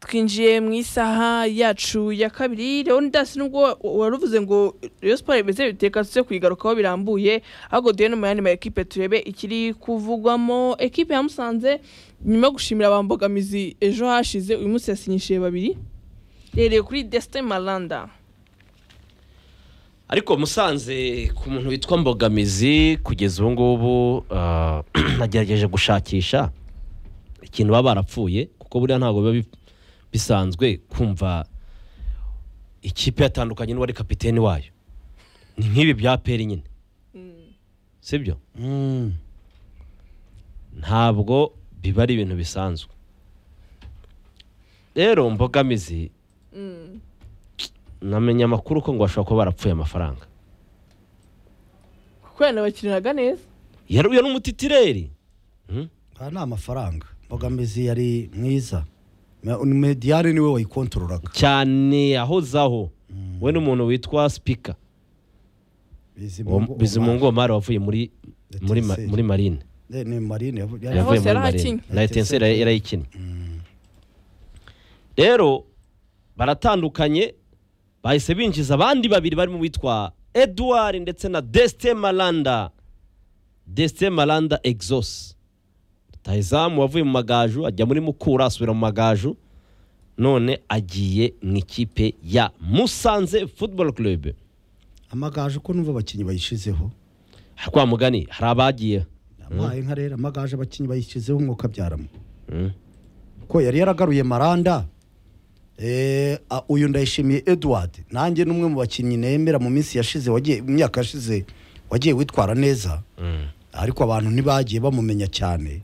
twinjiye mu isaha yacu ya kabiri leonidas nubwo wa- waruvuze ngo rayon siporo imeze biteka tuze kuyigarukaho birambuye ahubwo duhe no mu yandi ma ekipe turebe ikiri kuvugwamo ekipe ya musanze nyuma yo gushimira abambogamizi ejo hashize uyu munsi yasinyishije babiri rereye kuri destin maranda ariko musanze ku muntu witwa mbogamizi kugeza ubu ngubu ah, nagerageje gushakisha ikintu baba barapfuye kuko buriya ntabwo biba bi- bisanzwe kumva ikipe yatandukanye n'uwari kapiteni wayo ni nk'ibi bya peri nyine sibyo ntabwo biba ari ibintu bisanzwe rero mbogamizi namenya amakuru ko ngo bashobora kuba barapfuye amafaranga kuko yanabakiniraga neza yaruye n'umutitireri aha ni amafaranga mbogamizi yari mwiza Me- mediyari niwe wayikontorolaga cyane ahozaho we n'umuntu witwa sipika bizimungu omari wavuye muri muri ma- Etincelle. muri marine Eh, ni marine yavu- yari- yavuye Hose muri marine yarahakinnye. na etenseri yarayikinnye rero baratandukanye bahise binjiza abandi babiri barimo witwa edouard ndetse na desite maranda desite maranda exos rutahizamu wavuye mu magaju ajya muri mukura asubira mu magaju none agiye mu ikipe ya musanze football club amagaju ko numva abakinnyi bayishizeho kwa mugani hari abagiye abaye nka rero amagaju abakinnyi bayishyizeho umwuka abyaramo Mm. ko yari yaragaruye maranda Eh, a- uyu ndayishimiye edward nanjye ni umwe mu bakinnyi nemera mu minsi yashize wagiye mu myaka yashize wagiye witwara neza ariko abantu ntibagiye bamumenya cyane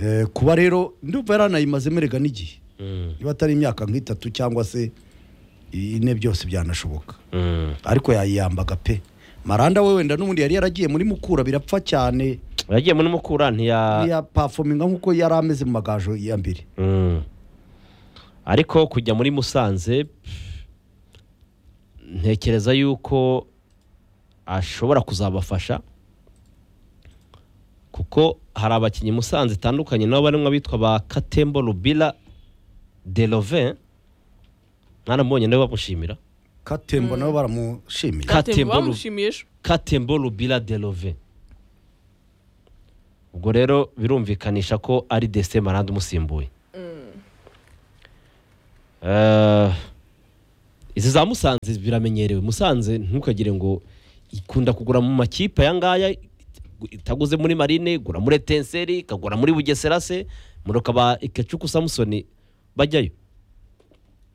Eh, kuba rero ndumva yaranayimaze merega n'igihe Mm. niba atari imyaka nk'itatu cyangwa se ine byose byanashoboka Mm. ariko yayiyambaga pe maranda we wenda n'ubundi yari yaragiye muri mukura birapfa cyane yagiye muri mukura ntiya yapafominga nk'uko yari ameze mu magajo ya mbere Mm. ariko kujya muri musanze pff, ntekereza yuko ashobora kuzabafasha kuko hari abakinnyi musanze itandukanye nabo barimo abitwa ba katembo rubira delovin mwaramubonye nawe bamushimira katembo nabo baramushimiye Ka- Katembo Katembo Lu- bamushimiye ejo katembo rubira delove ubwo rero birumvikanisha ko ari desite maranda umusimbuye Eh, izi za musanze biramenyerewe musanze ntukagire ngo ikunda kugura mu makipe aya ngaya itaguze muri marine igura muri etenseri ikagura muri bugesera se muruka ba ikecuku samusoni bajyayo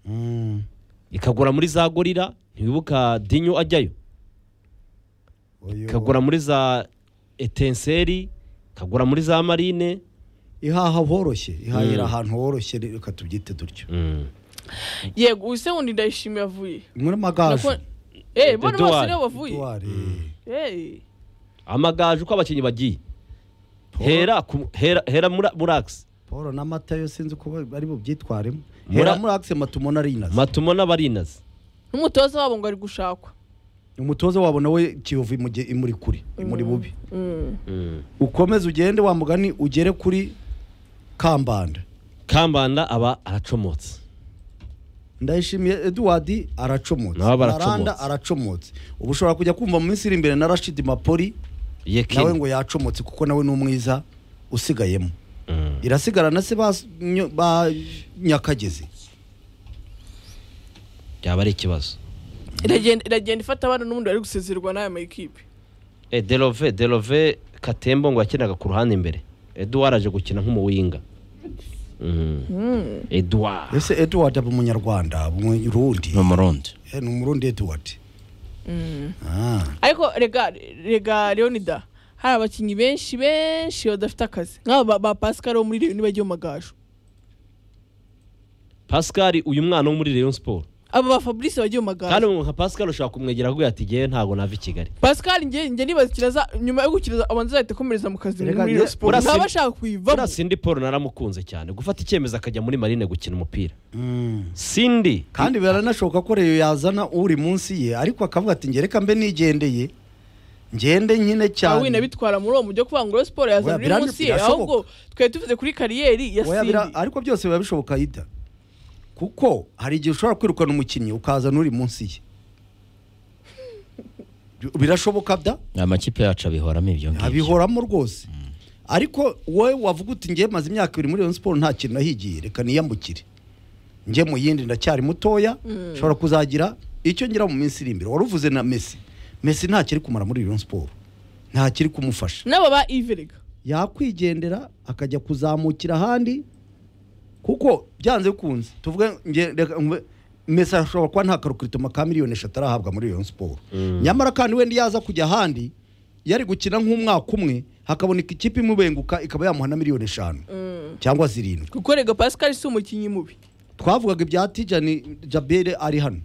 Mm. ikagura muri za gorira ntiwibuka dinyo ajyayo Uyu- kagura muri za etenseri kagura muri za marine ihaha horoshye ihahira ahantu horoshye reka tubyite dutyo yego uyu se wundi ndayishimiye avuye muri magajo Nako- Eh, bona bose Edouard. nibo bavuye Edouard, Eh. amagaju uko abakinnyi bagiye hera ku- hera hera muri muri Axe. paul na matayo sinzi uko bari bubyitwaremo Muri- hera muri akise matumona rinazi matumo n'abarinazi n'umutoza wabo ngo ari gushakwa umutoza wabo nawe kiyovu imuge- imuri kure imuri bubi Mm. ukomeze ugende wa mugani ugere kuri kambanda kambanda aba aracomotse ndayishimiye edward aracomotse Nabo baracomotse. Maranda aracomotse ubu ushobora kujya kumva mu minsi iri imbere na rashidi mapoli nawe yekini ngo yacomotse kuko nawe ni umwiza usigayemo Mm. irasigara na se ba- nyo- ba nyakagezi byaba ari ikibazo iragenda iragenda ifata abana n'ubundi bari gusezerwa n'aya mayikipe Eh, delove delove katembo ngo yakinaga ku ruhande imbere eduwara aje gukina nk'umuwinga eduwara ese edward aba umunyarwanda umurundi ni umurundi Eh, ni umurundi edward Ah, ariko rega rega leonida hari abakinnyi benshi benshi badafite akazi nk'aba ba- ba pascal wo muri leoni bagiye mu magaju pascal uyu mwana wo muri rayon sport aba ba fabrice bagiye mu kandi magaju nka pascal ushobora kumwegera avuga ati ngewe ntabwo nava i kigali pascal njye njye nibaza ikiraza nyuma yo gukiraza abanza ahita akomereza mu kazi Rega, muri ye- Rayon siporo urasi- ntaba ashaka kuyivamo Buriya Cindy Paul naramukunze cyane gufata icyemezo akajya muri marine gukina umupira mm. Cindy kandi biranashoboka ko reyo yazana uri munsi ye ariko akavuga ati njye reka mbe nigendeye ngende nyine cyane awina bitwara muri uwo mujyi wo kuvuga ngo Rayon siporo yazana Oya, uri bira- munsi ye birashoboka. ahubwo twari tuvuze kuri kariyeri ya Oya, bira- simbi ariko byose biba bishoboka ida kuko hari igihe ushobora kwirukana umukinnyi ukazana uri munsi ye birashoboka da amakipe yacu abihoramo ibyo ngibyo abihoramo rwose ariko wowe wavuga uti ngewe maze imyaka ibiri muri Rayon siporo nta kintu nahigiye reka niyambukire njye mu yindi ndacyari mutoya nshobora kuzagira icyo ngira mu minsi iri imbere wari uvuze na mesi mesi nta kiri kumara muri Rayon siporo nta kiri kumufasha n'abo ba iverega yakwigendera akajya kuzamukira ahandi kuko byanze bikunze tuvuge nge- reka mve- mesi ashobora kuba nta karokirito ka miliyoni eshatu arahabwa muri Rayon siporo nyamara kandi wenda yaza kujya ahandi yari gukina nk'umwaka umwe hakaboneka ikipe imubenguka ikaba yamuha na miliyoni eshanu cyangwa zirindwi kuko rega pascal si umukinnyi mubi twavugaga ibya tijani jabere ari hano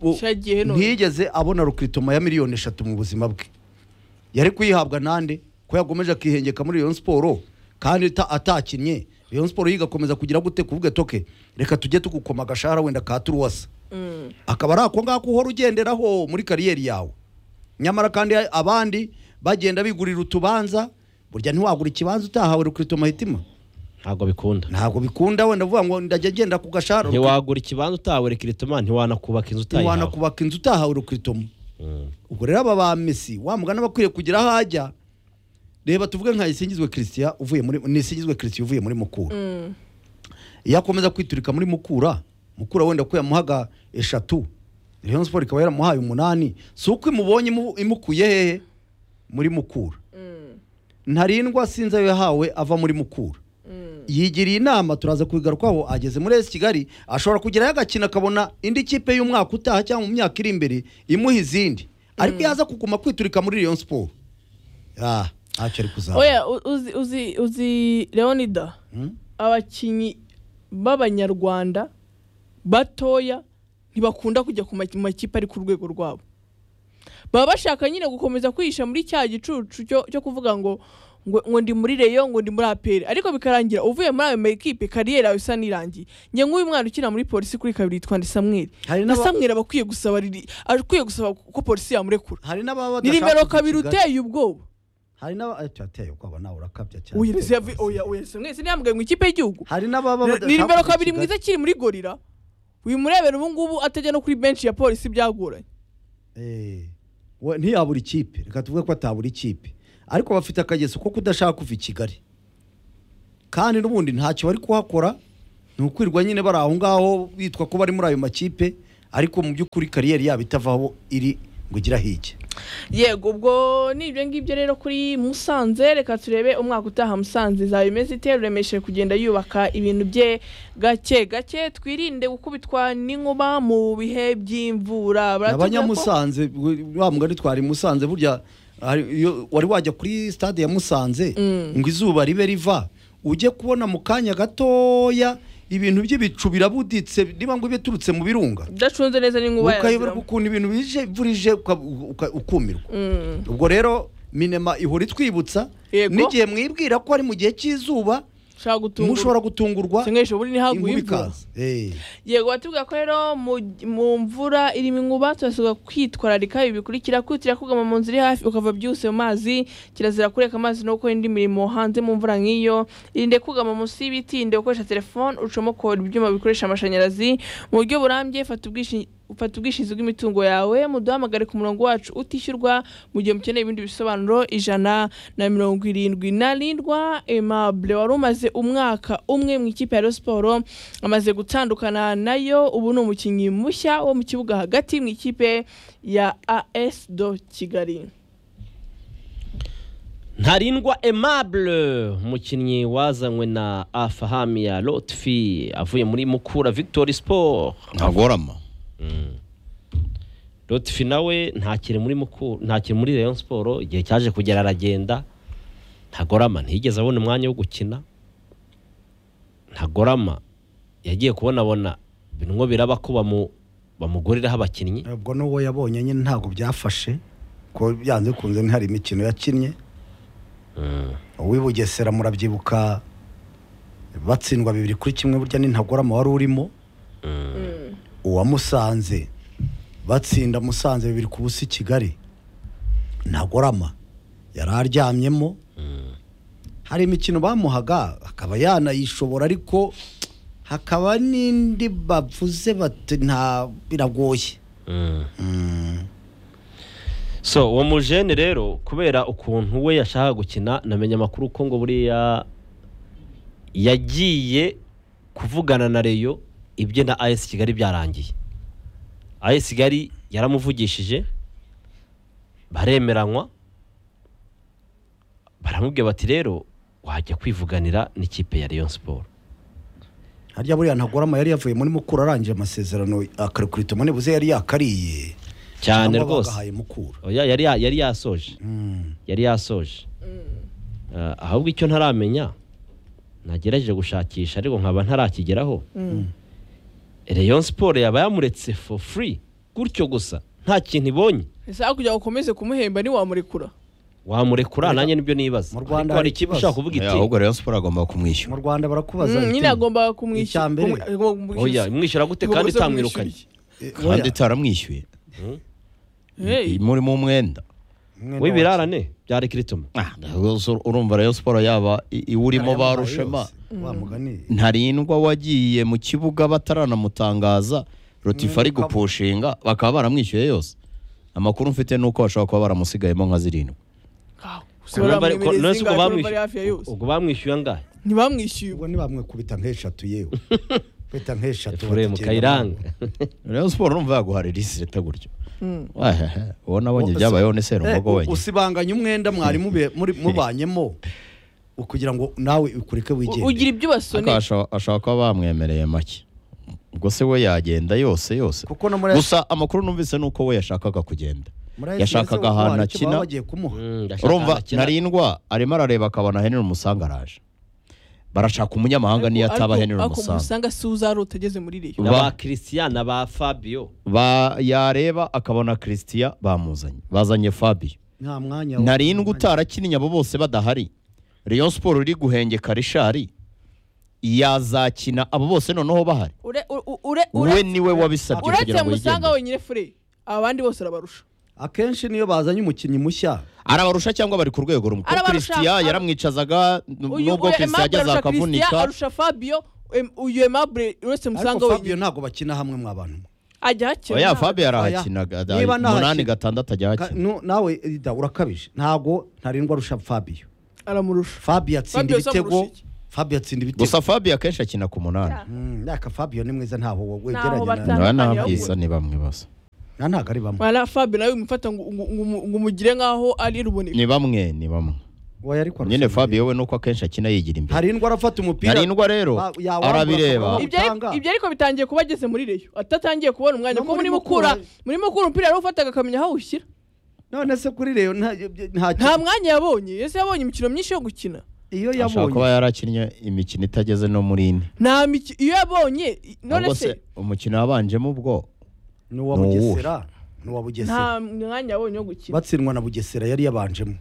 U- Cyagiye none. ntiyigeze abona rukritoma ya miliyoni eshatu mu buzima bwe yari kuyihabwa nande ko yagomeje akihengeka muri Rayon siporo kandi ta- atakinnye Rayon siporo yigakomeza kugira gute kuvuga toke reka tujye tugukoma agashahara wenda ka turuwasa akaba ari ako ngako uhora ugenderaho muri kariyeri yawe nyamara kandi abandi bagenda bigurira utubanza burya ntiwagura ikibanza utahawe rukritoma hitima ntabwo bikunda ntabwo bikunda wenda vuga ngo ndajya agenda ku gashahara ntiwagura ikibanza utahawe rekiritoma ntiwanakubaka inzu ntiwana utayihawe kubaka inzu utahawe rukritomo Mm. ubwo rero aba ba mesi wa mugana bakwiriye kugira aho ajya reba tuvuge nka isingizwe christian uvuye muri nisingizwe christian uvuye muri mukura yakomeza kwiturika muri mukura mukura wenda ko yamuhaga eshatu Rayon Sport ikaba yaramuhaye umunani si uko imubonye imu- imukuye hehe muri mukura ntarindwa sinzi ayo yahawe ava muri mukura yigiriye inama turaza kubigarukaho ageze muri esi kigali ashobora kugerayo agakina akabona indi kipe y'umwaka utaha cyangwa mu myaka iri imbere imuha izindi ariko yaza kuguma kwiturika muri Rayon siporo ntacyo ari kuzaba oya u- uzi uzi uzi leonida abakinnyi b'abanyarwanda batoya ntibakunda kujya ku maki- makipe ari ku rwego rwabo baba bashaka nyine gukomeza kwihisha muri cya gicucu cyo cyo kuvuga ngo ngo ngo ndi muri reyo ngo ndi muri aperi ariko bikarangira uvuye muri ayo makipe kariyeri yawe isa n'irangiye njye nk'uyu mwana ukina muri polisi kuri kabiri yitwa ndi samweri Hari na n'aba- samweri aba akwiye gusaba riri- akwiye gusaba ko polisi yamurekura hari n'ababa ni badashaka nimero kuza i kabiri Kigali. uteye ubwoba hari n'aba ati, ateye ubwoba nawe urakabya cyane oya ese yavuye- oya oya ese mwese ntiyambwe mu ikipe y'igihugu hari n'ababa Ni- ni badashaka nimero kuza i kabiri Kigali. mwiza akiri muri gorira wimurebera ubu ngubu atajya no kuri benshi ya polisi byagoranye Eh, we- ntiyabura ikipe reka tuvuge ko atabura ikipe ariko bafite akageso ko kudashaka kuva i kigali kandi n'ubundi ntacyo bari kuhakora ni ukwirirwa nyine bari aho ngaho bitwa ko bari muri ayo makipe ariko mu by'ukuri kariyeri yabo itavaho iri ngo igire aho ijya yego ubwo ni ibyo ngibyo rero kuri musanze reka turebe umwaka utaha musanze izaba imeze ite ruremesheje kugenda yubaka ibintu bye gake gake twirinde gukubitwa n'inkuba mu bihe by'imvura Baratubwira ko- abanyamusanze we- wa mugani twari musanze burya hari- iyo wari wajya kuri stade ya musanze ngo izuba ribe riva ujye kubona mu kanya gatoya ibintu by'ibicu birabuditse niba ngo biturutse mu birunga udacunze neza n'inkuba ukayobora yaraziramo. ukuntu ibintu bije imvura ije uka- uka- ukumirwa ubwo rero minema ihora itwibutsa Yego. n'igihe mwibwira ko ari mu gihe cy'izuba ushaka gutungurwa mushobora gutungurwa Se nk'ejo bundi ntihaguye imvura imvura ikaza Eh, yego batubwira ko rero mu- mu mvura irimo inkuba turasabwa kwitwararika ibi bikurikira kwitira kugama mu nzu iri hafi ukava byihuse mu mazi kirazira kureka amazi no gukora indi mirimo hanze mu mvura nk'iyo irinde kugama munsi y'ibiti irinde gukoresha telefone ucomokora ibyuma bikoresha amashanyarazi mu buryo burambye fata ubwishingizi ufata ubwishingizi bw'imitungo yawe muduhamagare ku murongo wacu utishyurwa mu gihe mukeneye ibindi bisobanuro ijana na mirongo irindwi na rindwa Aimable wari umaze umwaka umwe mu ikipe ya Rayon siporo amaze gutandukana nayo ubu ni umukinnyi mushya wo mu kibuga hagati mu ikipe ya AS do Kigali ntarindwa aimable umukinnyi wazanywe na afahamiya lotfi avuye muri mukura victoire sport ntagorama lotfi nawe ntakiri muri mukura ntakiri muri rayon siporo igihe cyaje kugera aragenda ntagorama ntiyigeze abona umwanya wo gukina ntagorama yagiye kubonabona binwo biraba ko bamu- bamuguriraho abakinnyi ubwo n'uwo yabonye nyine ntabwo byafashe ko byanze kunze hari imikino yakinnye uw'i bugesera murabyibuka batsindwa bibiri kuri kimwe burya n'intagorama wari urimo uwamusanze batsinda musanze bibiri ku busa i kigali ntagorama yari aryamyemo hari imikino bamuhaga akaba yanayishobora ariko hakaba n'indi bavuze bati nta biragoye so uwo mujene rero kubera ukuntu we yashakaga gukina namenya amakuru ko ngo buriya yagiye kuvugana na reyo ibye na ayesi kigali byarangiye ayesi kigali yaramuvugishije baremeranywa baramubwira bati rero wajya kwivuganira n'ikipe ya leon siporo harya buriya ntagorama yari yavuye muri mukura arangije amasezerano akarekurita umwe buze yari yakariye cyane cyangwa rwose bagahaye mukura Oya, yari ya- yari yasoje Mm. yari yasoje Ah, ahubwo icyo ntaramenya nagerageje gushakisha ariko nkaba ntarakigeraho Rayon siporo yaba yamuretse for free gutyo gusa nta kintu ibonye ese aho kugira ngo ukomeze kumuhemba ntiwamurekura wamurekura nanjye nibyo nibaza Mu Ariko Rwanda hari hari ikipe ikibazo. ushaka kuvuga Eh, iti ahubwo rero siporo agomba mu kumwishyura rwanda barakubaza Mm, iti, nyine agomba kumwishyura icya mbere oya mwishyura gute kandi utamwirukanye eh, kandi oya, itaramwishyuye muri mu mwenda mwenda w'ibirarane bya rekiritoma Ah, rwose urumva rero siporo yaba i- iwurimo wacu. ba rushema Yose, wa mugani ntarindwa wagiye mu kibuga bataranamutangaza rotifari Mwuka- gupushinga bakaba baramwishyuye yose amakuru mfite ni uko bashobora kuba baramusigayemo nka zirindwi ubwo bamwishyuye angahe ntibamwishyuye ubwo ntibamwekubita nk'eshatu yewe kubita nk'eshatu efuremu bategera kayiranga rero siporo urumva yaguharira isi leta gutyo Wahehe, wowe nabonye Ubu- ibyabayeho ni serumugo Eh, wenyine usibanganya umwenda mwari mube- muri- mubanyemo ukugira ngo nawe ukurike wigende ugira ibyo ariko ubasoneye ashobora- ashobora kuba bamwemereye make ubwo se we yagenda yose yose kuko no muri gusa amakuru numvise ni uko we yashakaga kugenda muri AS yashakaga Kigali ahantu hari icyo baba akina. bagiye kumuha Mm, ndashaka urumva arakina. ntarindwa arimo arareba akabona henry umusanga araje barashaka umunyamahanga niyo ataba henry umusanga umusanga si uzarota ageze muri reyo na Ba- ba christian na ba fabio Ba- yareba akabona christian bamuzanye bazanye fabio nta mwanya wo- ntarindwa utarakinnye abo bose badahari Rayon Sport iri guhengeka rishari yazakina abo bose noneho bahari ure ure- ure we ure niwe wabisabye uretse kugira ngo musanga yigende wenyine fure abandi bose arabarusha akenshi niyo bazanye umukinnyi mushya arabarusha cyangwa bari ku rwego rumwe kuko Arabarusha, christian ara- yaramwicazaga n- uyu nubwo uyu christian Aimable yajyaza arusha Christian, akavunika arusha fabio em- uyu emabure uretse musanga ariko Fabio wenyine ntabwo bakina hamwe mwabantu ajya hakiri oya fabio Oya, yarahakinaga da- niba nahakina- umunani gatandatu ajya hakina nawe Ida, urakabije ntabwo ntarindwa arusha Fabio aramurusha Fabio atsinda Fabio se amurusha ibitego iki? Fabio atsinda ibitego gusa fabio akenshi akina ku munani Mm, ariko Fabio ni mwiza ntaho Ntaho wegeranye na batana- naba Tandukaniro. nabwiza ni bamwe basa na ntabwo ari bamwe mwana fabio nawe umufata ngo ngo- ngo ngo umugire nk'aho ari ruboneka ni bamwe ni bamwe Oya, ariko arusha nyine imbere. fabio we nuko akenshi akina yigira imbere ntarindwa arafata umupira ntarindwa rero Ba- yawambura arabireba akabona- Ibyo ari- utanga. ibyo ariko bitangiye kuba ageze muri reyo atatangiye kubona umwanya No kuko muri muri Mukura- mukura muri mukura umupira yarawufataga akamenya aho awushyira none se kuri reyo nta nta- nta mwanya yabonye ese yabonye imikino myinshi yo gukina iyo ashobora kuba yabonye yarakinnye imikino itageze no muri ine nta miki- iyo yabonye i- none ahubwo se se umukino wabanjemo ubwo ni uwa ni uwuhe? bugesera ni uwa nta bugesera mwanya yabonye wo gukina batsindwa na bugesera yari yabanjemo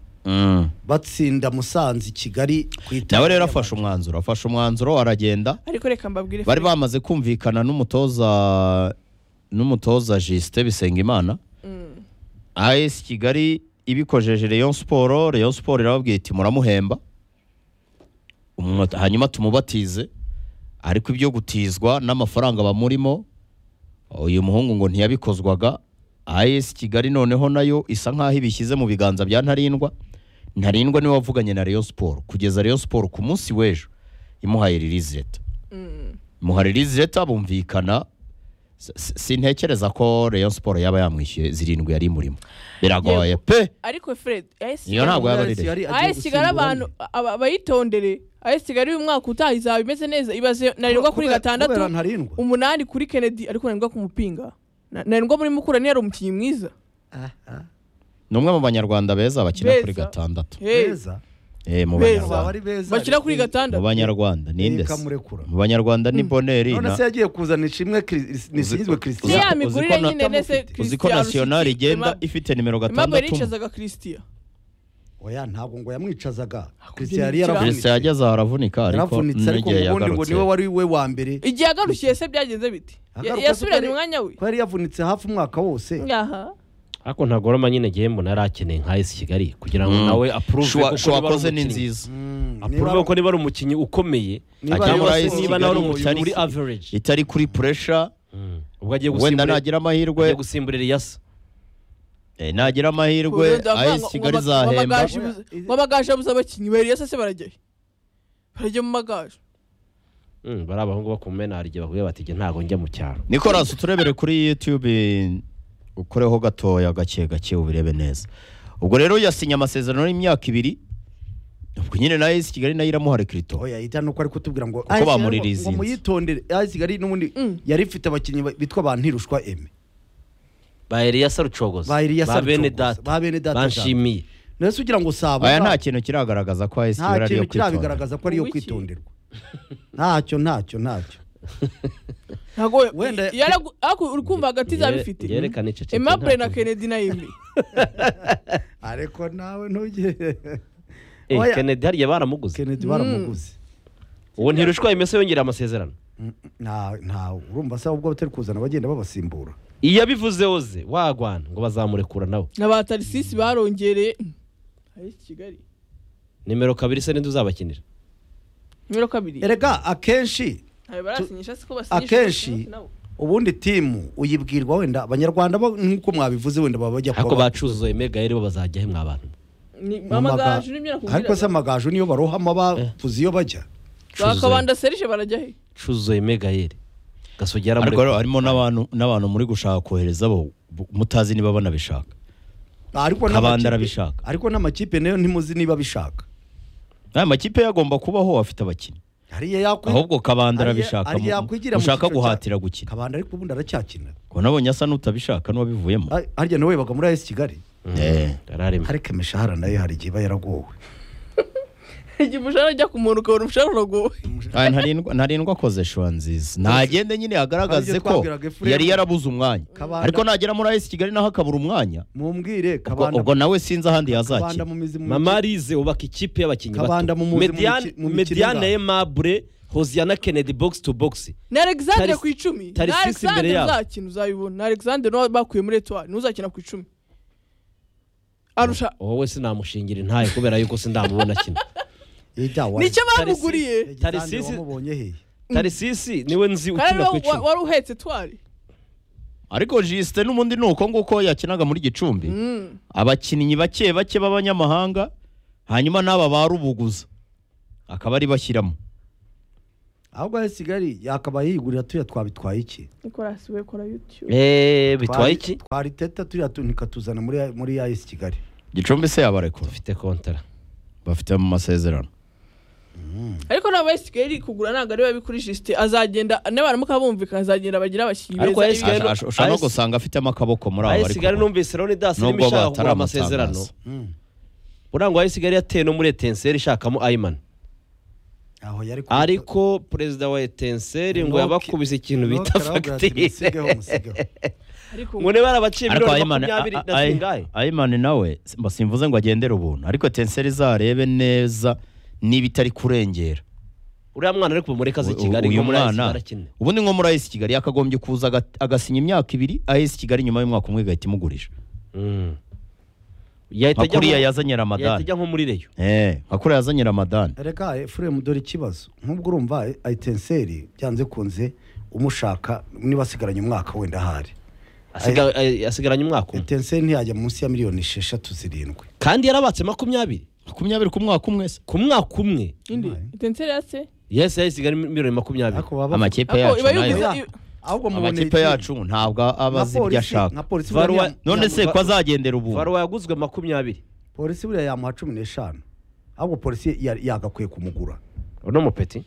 batsinda musanze i kigali ku itara nawe rero yabanje. afashe umwanzuro afashe umwanzuro aragenda ariko reka mbabwire bari Felix. bamaze kumvikana n'umutoza n'umutoza Justin Bisengimana Mm. AS Kigali ibikojeje Rayon Sport Rayon Sport irababwira iti muramuhemba Umwa- hanyuma tumubatize ariko ibyo gutizwa n'amafaranga bamurimo uyu muhungu ngo ntiyabikozwaga AS Kigali noneho nayo isa nkaho ibishyize mu biganza bya Ntarindwa Ntarindwa niwe wavuganye na Rayon Sport kugeza Rayon Sport ku munsi w'ejo imuhaye release letter Mm. imuhaye release letter bumvikana S- s- sintekereza ko Rayon Sport yaba yamwishyuye zirindwi yari imurimo biragoye Yego. pe ariko fred AS Iyo ntabwo yaba ari Yari- yari agiye AS Kigali gusimbura abantu aba- abayitondere AS Kigali uyu mwaka utaha izaba imeze neza ibaze ntarengwa kuri Kubera- gatandatu kubera ntarindwa umunani kuri kennedy ariko ntarengwa kumupinga Na- ntarengwa muri mukura niyo ari umukinnyi mwiza ni umwe mu banyarwanda beza bakina Beza. kuri gatandatu Hey. beza Eh, mu Beza. bazaba banyarwanda ari beza bakina kuri mu gatandatu banyarwanda ninde se? Kamurekura. mu banyarwanda ni boneri none na- se yagiye kuzana ishimwe Chris- nisingizwe Ni uza- ya christian uzi migurire ko na- nyine nese uzi ko nasiyonari igenda ifite nimero Aimable gatandatu yicazaga Christian oya ntabwo ngo yamwicazaga ibyo christian yari yaravunika. yaravunitse perezida yageze aho aravunika ariko yaravunitse ariko n'igihe ubundi ngo yagarutse niwe wari we wa mbere igihe agarukiye se byagenze bite Ya- Agaruka se yasubiranye ko yari- umwanya we ko yari yavunitse hafi umwaka wose aha ariko ntabwo roma nyine gihembo narakeneye nka esi kigali kugira ngo Mm. nawe apuruve Shuwa- koko niba ari shuwakoze ni umukinnyi. nziza apuruve ko niba ari umukinnyi ukomeye Niba cyangwa ari se Esi niba nawe ari Kigali, umukinnyi uyu muri Esi- average itari kuri puresha Mm. ubwo agiye wenda gusimbura nagira amahirwe agiye gusimbura Elias. eh, nagira amahirwe ayesi kigali izahemba amagaju abuze abakinnyi bariya se barajyayo barajya mu magaju Mm, bari abahungu bakumena hari igihe bahuye bati "Jye ntabwo njya mu cyaro nicolas turebere kuri youtube ukoreho gatoya gake gake ubirebe neza ubwo rero yasinye amasezerano y'imyaka ibiri ubwo nyine na ayesi kigali nayo iramuha rekirito oya ita nuko ari kutubwira ngo Kuko bamuririzinze. ngo muyitondere ayisi kigali n'ubundi Mm. yari ifite abakinnyi ba- bitwa ba ntirushwa eme ba Elias rucogoza Ba Elias ba bene Rucogoza, data ba bene data banshimiye nese ugira ngo saba aya nta kintu kiragaragaza ko ayesi nta kigali ari iyo kintu kwitondera kirabigaragaza ko ari iyo Uwiki. kwitonderwa ntacyo ntacyo ntacyo ntabwo Wenda- yaragu- ariko uri kumva hagati Yere- zabifite yerekana iceceke emabure na ntacyo- kennedy nayo imwe ariko nawe ntujye Eh, Oya. Kennedy hariya baramuguze kennedy baramuguze uwo ntirushwa imese yongera amasezerano Mm, nta ntawe urumva se ubwo batari kuzana bagenda babasimbura iyo abivuze oze wagwana ngo bazamurekura nawe na ba tarisisi barongereye ari kigali nimero kabiri se ninde uzabakinira nimero kabiri erega akenshi ntabwo barasinyisha siko basinyisha akenshi ubundi timu uyibwirwa wenda abanyarwanda bo nk'uko mwabivuze wenda baba bajya ariko kuba- bacuzuye megayeri bo bazajya he mwabantu mu maga- amagaju n'ibyo ariko nakubwira se amagaju niyo barohama bavuze iyo bajya bakabanda serije barajya he cuzuye megayeri gasogi ariko yaramurekura rero harimo n'abantu n'abantu muri gushaka kohereza bo bu- mutazi niba banabishaka ariko Kabanda n'amakipe- arabishaka. ariko n'amakipe nayo ntimuzi niba abishaka aya makipe yagomba kubaho afite abakinnyi hariya yakwi ahubwo kabanda hariya- arabishaka hariya mu- yakwigira mu ushaka cyiciro cya- guhatira gukina kabanda ariko ubundi aracyakina ngo nabonye asa n'utabishaka n'uwabivuyemo Ha- harya nawe baga muri AS Kigali Eh. yararimo ariko imishahara nayo hari igihe iba yaragowe igihe umushahara ujya kumanuka ukabona umushahara uragowe Aya, ntarindwa ntarindwa akoze shuwa nziza ntagende nyine agaragaze Aribyo ko twabwiraga Ephraim. yari yarabuze umwanya Kabanda- ariko nagera muri ayisi kigali naho akabura umwanya mumbwire ubwo kabanda ubwo nawe sinzi ahandi kabanda yazakina mu mizi mu mama arize ubaka ikipe y'abakinnyi Kabanda bato mumuzi mu Mediane- miki- mu mikino mediane ingana. emabure hoziyana kennedy box to box ni alexandre Tarisi- ku icumi ni Tarisisi imbere alexandre yabo. uzakina uzabibona ni alexandre n'uwo bakuye muri etuwari niwe uzakina ku icumi arusha wowe sinamushingira intaye kubera yuko sindamubona akina Ijya wa- nicyo Tarisi- bamuguriye Ijya Sandra Tarisisi- wamubonye he tarisisi niwe nzi kandi ukina ku wa- wa- icumi wari uhetse etuwari ariko jisite n'ubundi ni uko nguko yakinaga muri gicumbi Mm. abakinnyi bake bake b'abanyamahanga hanyuma n'aba barubuguza akaba ari bashyiramo ahubwo AS Kigali yakaba yigurira turiya twabitwaye iki nicolas we kora youtube eee bitwaye Twari- iki twari teta turiya tu- nikatuzana muri muri AS Kigali gicumbi se yabarekura bafite kontara bafite mu masezerano ariko ntabwo wese kigali kugura ntabwo ariwe babikuri jisite azagenda nabaramuka bumvikana azagenda bagira abakinnyi Ariko beza AS Kigali- ibi- Asha- asha- ushobora no Ice- gusanga afitemo akaboko muri abo ayo bari sigari kugura. numvise rero ni dasi Nubwo irimo ishaka kugura bataramutangaza. amasezerano Mm. urangwa ayo sigari yateye no muri etenseri ishakamo ayimani aho yari ku- ariko perezida wa etenseri ngo Noke- yabakubise ikintu Noke bita arababwira ati, fagitire "Musigeho, musigeho." ariko ngo niba yarabaciye ariko miliyoni ayimani makumyabiri a- na a- zingahe Ay- ayimani nawe simba simvuze ngo agendere ubuntu ariko tenseri izarebe neza niba itari kurengera uriya mwana ari kuva muri kazi U- kigali uyu ngo muri ayo mwana- sigari akine ubundi nko muri ayisi kigali yakagombye kuza aga- agasinya imyaka ibiri ayisi kigali nyuma y'umwaka umwe igahita imugurisha Mm. nka yahita ajya kuriya nko- yazanye yahita ramadani ajya nko muri reyo Eh, nka kuriya yazanye ramadani reka efuremu dore ikibazo nk'ubwo urumva ayitenseri byanze kunze umushaka niba asigaranye umwaka wenda ahari Asiga- ay- asigaranye umwaka umwe etenseri ntiyajya munsi ya miliyoni esheshatu zirindwi kandi yarabatse makumyabiri makumyabiri ku mwaka umwe se ku mwaka umwe indi intenseri yase yesi yasigaye miliyoni makumyabiri ariko baba amakipe Ako, yacu iba nayo- yuzuye- Oya, ahubwo muboneye amakipe iki? yacu ntabwo aba Nka azi ibyo polisi- ashaka nka polisi Varuwa- buriya yam- none se yam- ko azagendera ubu varuwa yaguzwe makumyabiri polisi buriya yamuha cumi n'eshanu ahubwo polisi ya- yagakwiye kumugura uno mupeti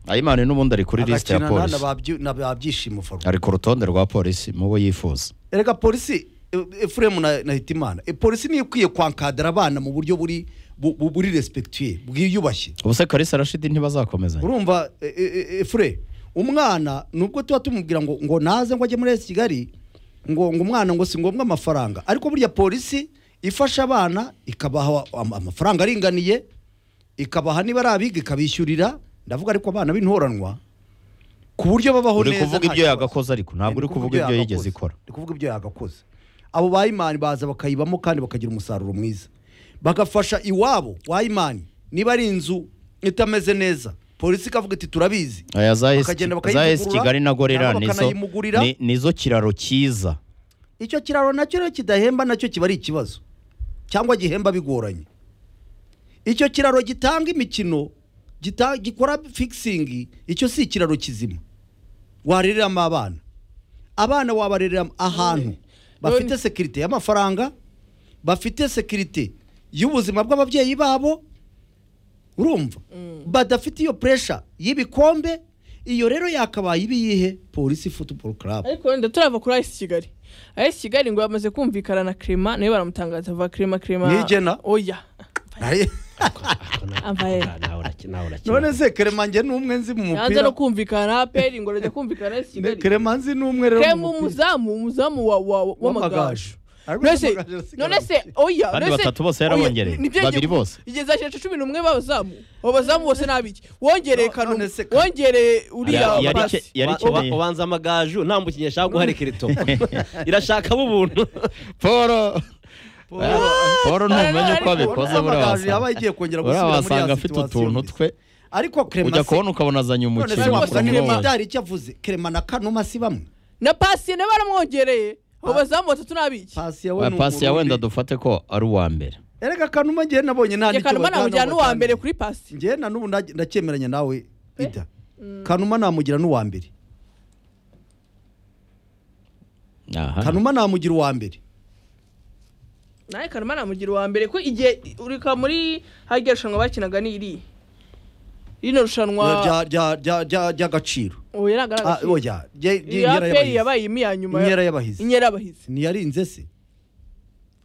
ayimani n'ubundi ari kuri lisite ya Agakina na- na polisi babyi- na babyishimo faru ari ku rutonde rwa polisi mu bo yifuza erega polisi e- efuremu na na hitimana E, polisi niyo ikwiye kwankadara abana mu buryo buri bu- bu- buri respectuye bwiyubashye ubu se kalisa rashidi ntibazakomezanya urumva e- e- e- efure umwana nubwo tuba tumubwira ngo ngo naze ngo ajye muri esi kigali ngo ngo umwana ngo si ngombwa amafaranga ariko burya polisi ifasha abana ikabaha am- amafaranga aringaniye ikabaha niba ari abiga ikabishyurira ndavuga ariko abana b'intoranwa ku buryo babaho uri neza kuvuga nta ibyo kibazo. yagakoze ariko ntabwo uri kuvuga ibyo yigeze yagakoze. ikora Uri kuvuga ibyo yagakoze abo bayimani baza bakayibamo kandi bakagira umusaruro mwiza bagafasha iwabo wayimani niba ari inzu itameze neza polisi ikavuga iti turabizi aya za esi Bakagenda za esi bakayivugurura, kigali na gorera cyangwa nizo bakanayimugurira. ni- nizo kiraro cyiza icyo kiraro nacyo rero kidahemba nacyo kiba ari ikibazo cyangwa gihemba bigoranye icyo kiraro gitanga imikino gita- gikora fikisingi icyo si ikiraro kizima warereramo abana abana wabarereramo ahantu bafite sekirite y'amafaranga bafite sekirite y'ubuzima bw'ababyeyi babo urumva badafite iyo puresha y'ibikombe iyo rero yakabaye ibiyihe polisi futuboro karabu ariko wenda turava kuri ayisi kigali ayisi kigali ngo bamaze kumvikana na kirema nawe baramutangaza va kirema kirema Nigena? oya Ambaye. none se kerema njye ni umwe nzi mu yanze no mupira kumvikana peri ngo rajya kumvikana na ayisi Ne- kigali kerema nzi ni umwe rero kirema mu mupira umuzamu umuzamu wa- wa- wa- w'amagaju w'amagaju Ariko none se w'amagaju arasigaye none se mu- oya Kandi none se- batatu bose oya, yarabongereye. ni- nibyo ngiye Babiri ku- bose. igeza cyacu cumi n'umwe b'abazamu abo bazamu bose ni abiki wongereye No- kanu none se Kanu. wongereye uriya Yari- yari pasi. ke- yari Uba- ikeneye- uba- ubanza amagaju nta mukinnyi yashaka guhara ikirito irashakamo ubuntu paul paul ntumenye Ariko uko abikoze urabona buriya amagaju yabaye wasanga- agiye kongera buriya gusubira muri ya wasanga afite situation utuntu mbi. twe ariko kerema ujya se- kubona ukabona azanye none se umukinnyi wavuga Kerema- kerema wakumwoye byari icyo avuze kerema na kanuma si bamwe na pasi nawe baramwongereye abo bazamu batatu ni abiki pasi yawe Oya, ni pasi ya wenda Umurundi. dufate ko ari uwa mbere erega kanuma njye nabonye nta reka kanuma namugira n'uwa mbere kuri pasi njye na n'ubu nda- ndacyemeranya nawe ida kanuma namugira n'uwa mbere aha kanuma namugira uwa mbere nawe kanuma namugira uwa mbere ko igihe urika muri hajya irushanwa bakinaga ni iri rino rushanwa Rya- rya- rya- rya- ry'agaciro oya ntabwo ari Ah, agaciro oya rye- rye- iya inkera peri y'abahizi. yabaye imi ya nyuma inkera y'abahizi inyera y'abahizi ntiyarinze se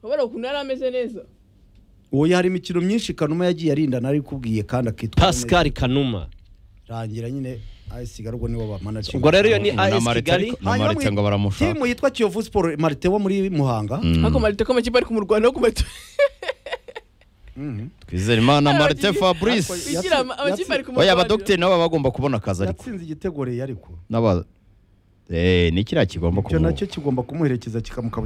urabona ukuntu yari ameze neza uwo hari imikino myinshi kanuma yagiye arindana ari kubwiye kandi akitwa pascal kanuma rangira nyine ayisiga ariko nibo bamanaje ubwo rero iyo ni Na as Marite kigali ariko- Na Marite ngo baramushaka. timu yitwa kiyovu siporo marite wo muri muhanga ariko marite ko amakipe ari kumurwana no kumatora Mhm. twizere imana Hari marite abagize- fabrice bigira Yatsi- amakipe ari oya kumurwanira abadogiteri nabo baba bagomba kubona akazi ariko yatsinze igitego rero ariko n'aba eh ni kiriya kigomba icyo kumuha nacyo kigomba kumuherekeza kikamukaba